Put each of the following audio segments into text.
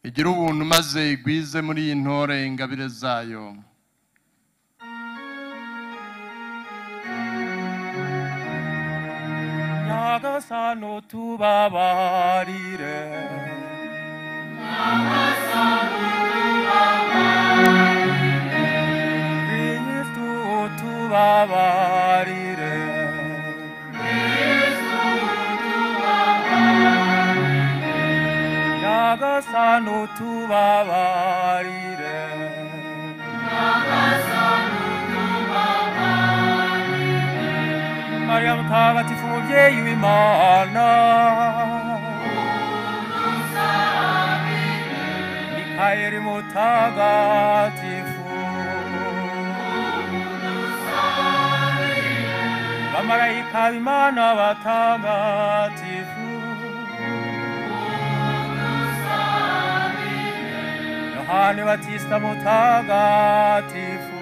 igira ubuntu maze igwize muri iyi ntore ingabire zayo nyagasano tubabarire kristu tubabarire nyagasano tubabarire mariya mutagatifu mubyeyi w'imana mikayeli mutagatifu bamarayika b'imana batagatifu yohani batista mutagatifu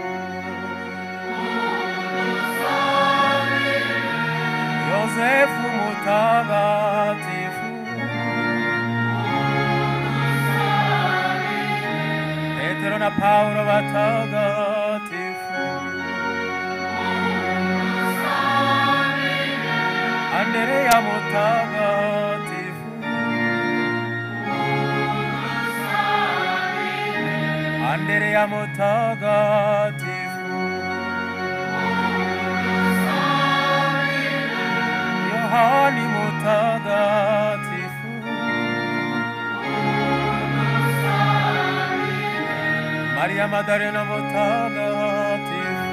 Yosefu mutagatifu Petero na Paulo batagatifu Andrea mutagatifu Andrea mutagatifu Yohani mutagatifu Maria Maddalena mutagatifu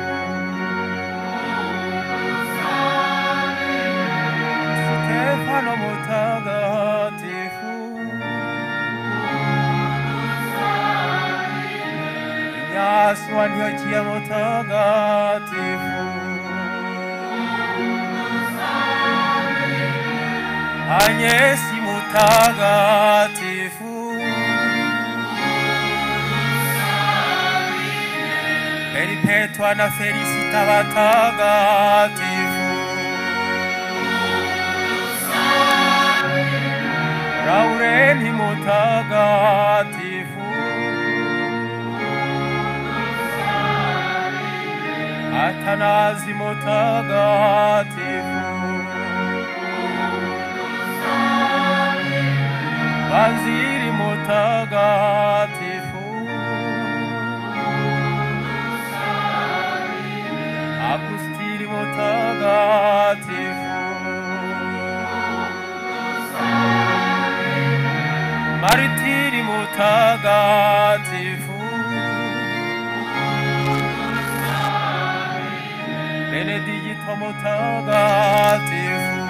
Stefano mutagatifu Ignacio Antiochia mutagatifu Agnesi mutagatifu Peripetwa na Felisita batagatifu Laureni mutagatifu Atanazi mutagatifu Waziri mutagatifu Agustiri mutagatifu Maritiri mutagatifu Benedikito mutagatifu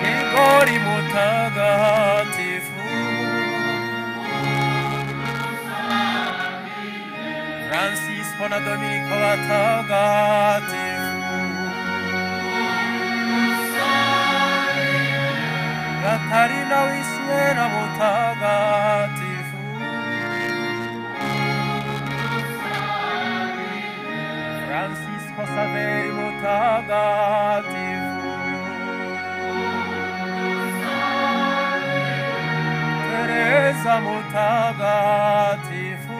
Gregori mutagatifu Francisco na Dominico watagatifu Katarina Wisiera mutagatifu Francisco Saveri mutagatifu Teresa mutagatifu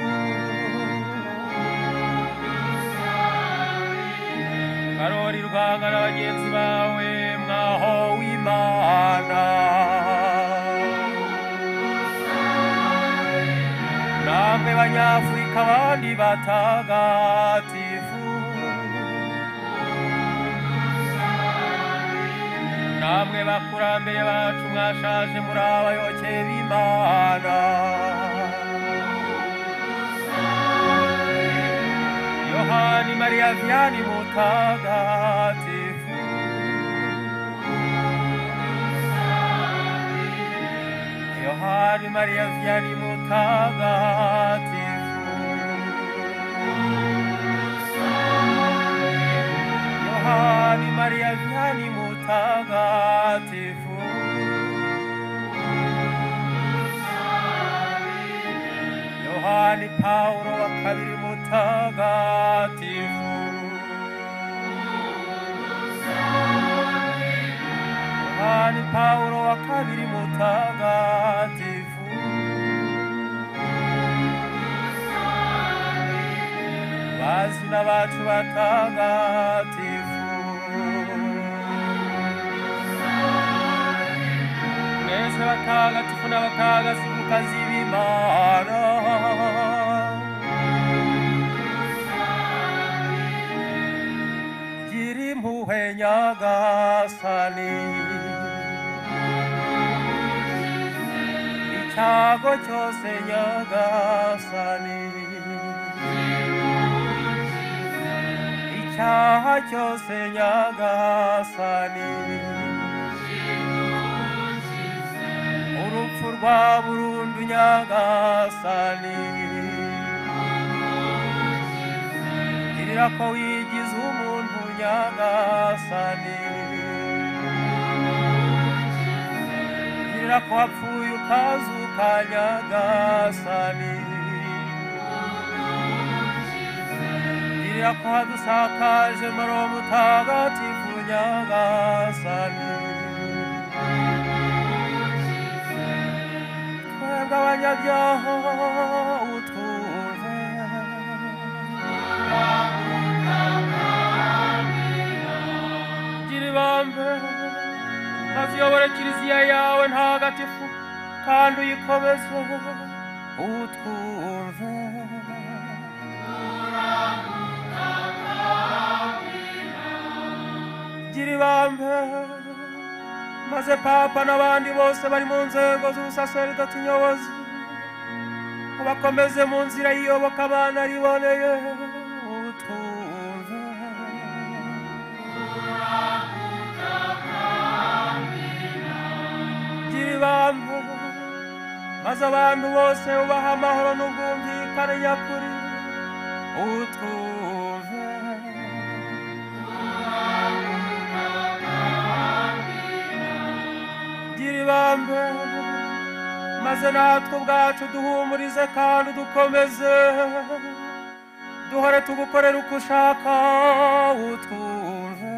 Karori Rwanga na bagenzi bawe mwaho w'Imana namwe banyafurika abandi batagatifu namwe bakurambere bacu mwashaje muri abayoboke b'imana yohani mariya viyani mutagatifu yohani mariya viyani mutagatifu Yohani Maria Vianney mutagatifu Yohani Paulo wa kabiri mutagatifu Yohani Yohani Paulo wa kabiri mutagatifu. Bazina bacu batagatifu. Mwese batagatifu n'abatagatifu mukazibimara. Giri mpuhwe nyagasani icyago cyose nyagasani icyaha cyose nyagasani urupfu rwa burundu nyagasani girira ko wigize umuntu nyagasani girira ko wapfuye ukazuka nyagasani girira ko hadusakaje maro mutagatifu nyagasani twebwe abanyabyaha utuve gira ibambe aziyobore kiliziya yawe ntagatifu kandi uyikomeze utwumve gira ibambe maze papa n'abandi bose bari mu nzego z'ubusaseridoti nyobozi ubakomeze mu nzira yiyoboka abana riboneye utwumve gira ibambe maze abantu bose ubaha amahoro n'ubwumvikane nyakuri utwumve gira ibambe maze natwe ubwacu duhumurize kandi dukomeze duhore tugukorera uko ushaka utwumve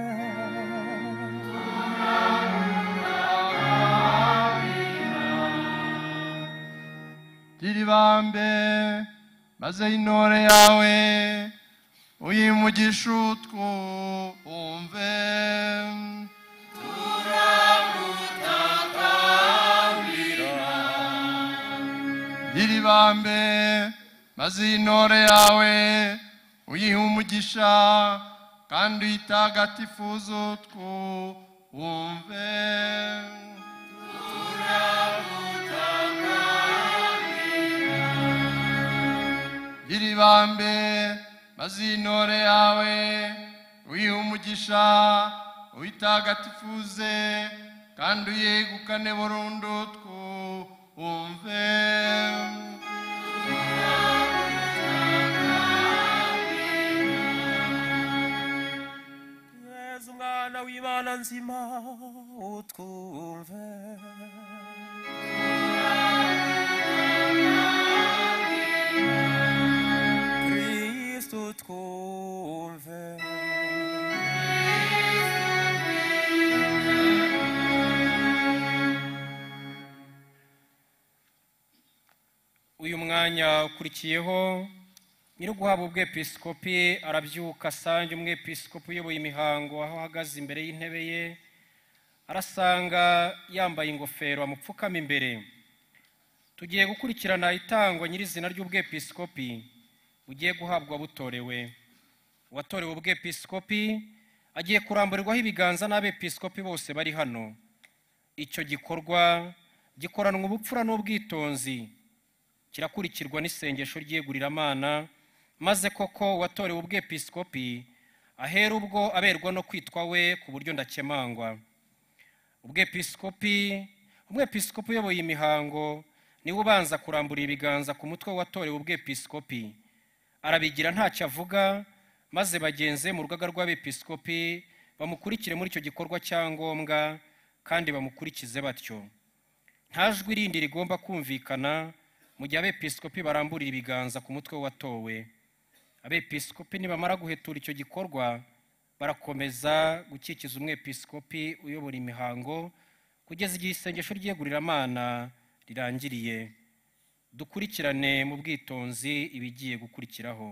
gira ibambe maze intore yawe uyimugishe utwumve gira ibambe maze intore yawe uyihe umugisha kandi uyitagatifuze utwumve gira ibambe maze intore yawe uyihe umugisha uyitagatifuze kandi uyegukane burundu twumve yezu mwana w'imana nzima utwumve kristu twumve uyu mwanya ukurikiyeho nyir'uguhabwa ubwepiskopi arabyuka asanga umwepiskopi uyoboye imihango aho ahagaze imbere y'intebe ye arasanga yambaye ingofero amupfukama imbere tugiye gukurikirana itangwa nyirizina ry'ubwepiskopi bugiye guhabwa butorewe uwatorewe ubwepiskopi agiye kuramburirwaho ibiganza n'abepiskopi bose bari hano icyo gikorwa gikoranwa ubupfura n'ubwitonzi kirakurikirwa n'isengesho ry'iyeguriramana maze koko uwatorewe ubwepiskopi ahera ubwo aberwa no kwitwa we ku buryo ndakemangwa ubwepiskopi umwepiskopi uyoboye imihango niwe ubanza kurambura ibiganza ku mutwe watorewe ubwepiskopi arabigira ntacyo avuga maze bagenze mu rugaga rw'abepiskopi bamukurikire muri icyo gikorwa cya ngombwa kandi bamukurikize batyo nta jwi rindi rigomba kumvikana mu gihe abepiskopi baramburira ibiganza ku mutwe watowe abepiskopi nibamara guhetura icyo gikorwa barakomeza gukikiza umwepiskopi uyobora imihango kugeza igihe isengesho ry'yegururamana rirangiriye dukurikirane mu bwitonzi ibigiye gukurikiraho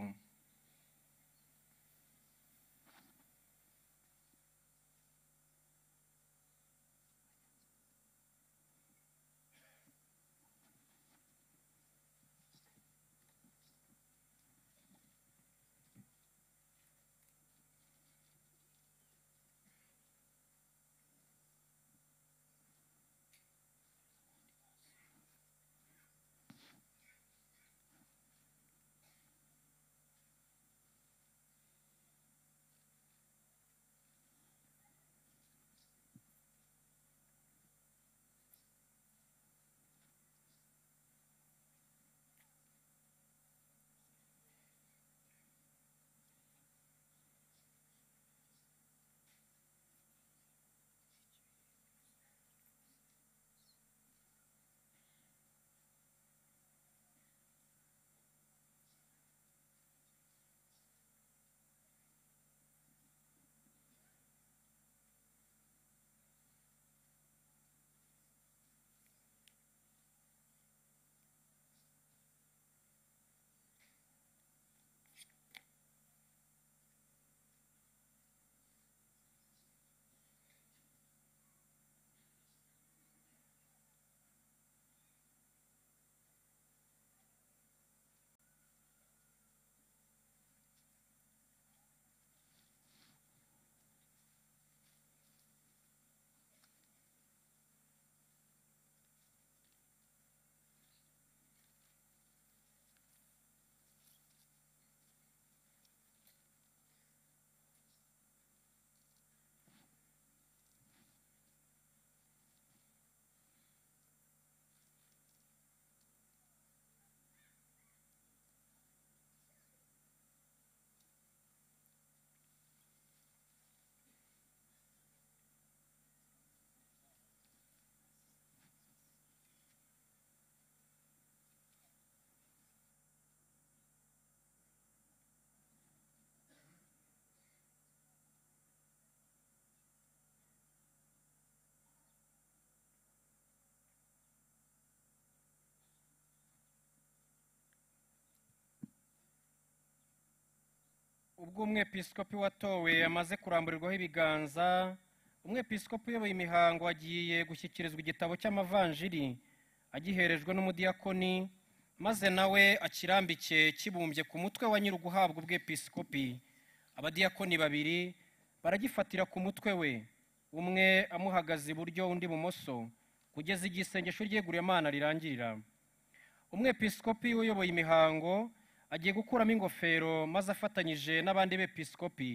ubwo umwepiskopi watowe amaze kuramburirwaho ibiganza umwepiskopi uyoboye imihango agiye gushyikirizwa igitabo cy'amavanjiri agiherejwe n'umudiyakoni maze nawe akirambike kibumbye ku mutwe wa nyiri uguhabwa ubwepiskopi abadiyakoni babiri baragifatira ku mutwe we umwe amuhagaze iburyo undi ibumoso kugeza igihe isengesho ry'yegururamana rirangirira umwepiskopi uyoboye imihango agiye gukuramo ingofero maze afatanyije n'abandi bepiskopi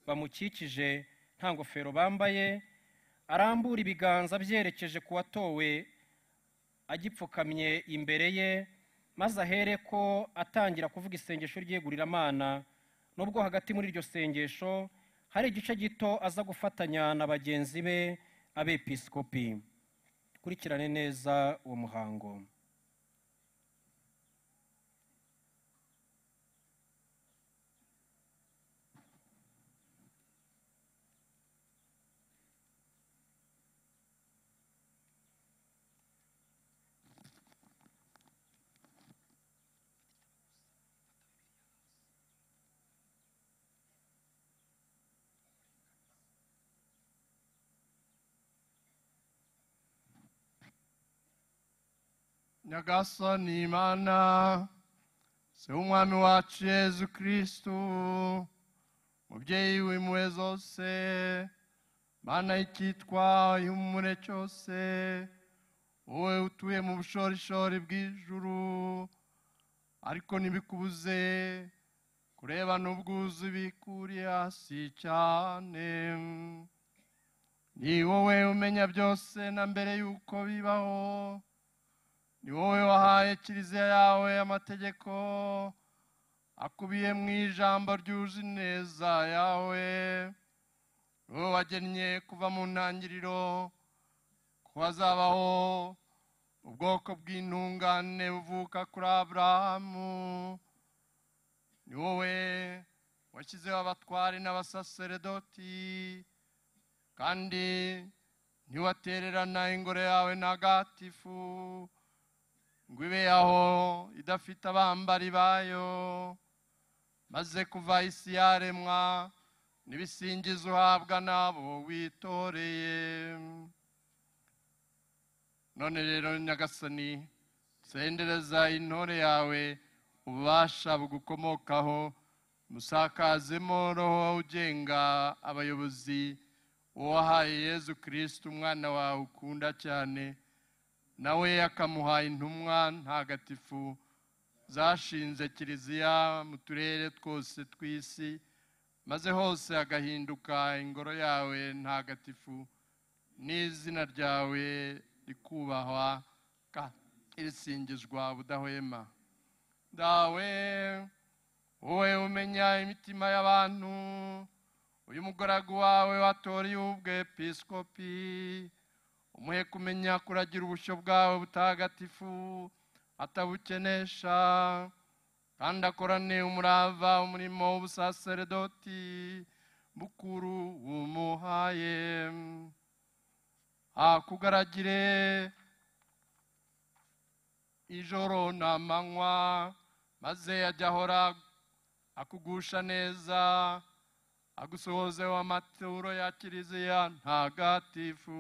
bamukikije nta ngofero bambaye arambura ibiganza byerekeje ku watowe agipfukamye imbere ye maze ahereko atangira kuvuga isengesho ry'yegururamana nubwo hagati muri iryo sengesho hari igice gito aza gufatanya na bagenzi be abepiskopi kurikirane neza uwo muhango nyagasani imana se w'umwami wacu yezu kirisitu mubyeyi w'impuhwe zose mana y'icyitwa y'umumure cyose wowe utuye mu bushorishori bw'ijuru ariko ntibikubuze kureba n'ubwuzu bikuriye hasi cyane ni wowe umenya byose na mbere y'uko bibaho ni wowe wahaye kiliziya yawe amategeko akubiye mu ijambo ryuje ineza yawe ni wowe wagennye kuva mu ntangiriro ko hazabaho ubwoko bw'intungane buvuka kuri aburahamu ni wowe washyizeho abatwari n'abasaseredoti kandi ntiwatererana ingoro yawe ntagatifu ngo ibe aho idafite abambari bayo maze kuva isi yaremwa n'ibisingizo uhabwa n'abo witoreye none rero nyagasani sendereza intore yawe ububasha bugukomokaho musakazemo roho ugenga abayobozi uwahaye yezu kirisiti umwana wawe ukunda cyane nawe akamuha intumwa ntagatifu zashinze kiliziya mu turere twose tw'isi maze hose hagahinduka ingoro yawe ntagatifu n'izina ryawe rikubahwa kandi risingizwa budahwema dawe wowe umenya imitima y'abantu uyu mugaragu wawe watoreye ubwepiskopi umuhe kumenya kuragira ubushyo bwawe butagatifu atabukenesha kandi akorane umurava umurimo w'ubusaseredoti bukuru wumuhaye akugaragire ijoro n'amanywa maze ajya ahora akugusha neza agusohozeho amaturo ya kiliziya ntagatifu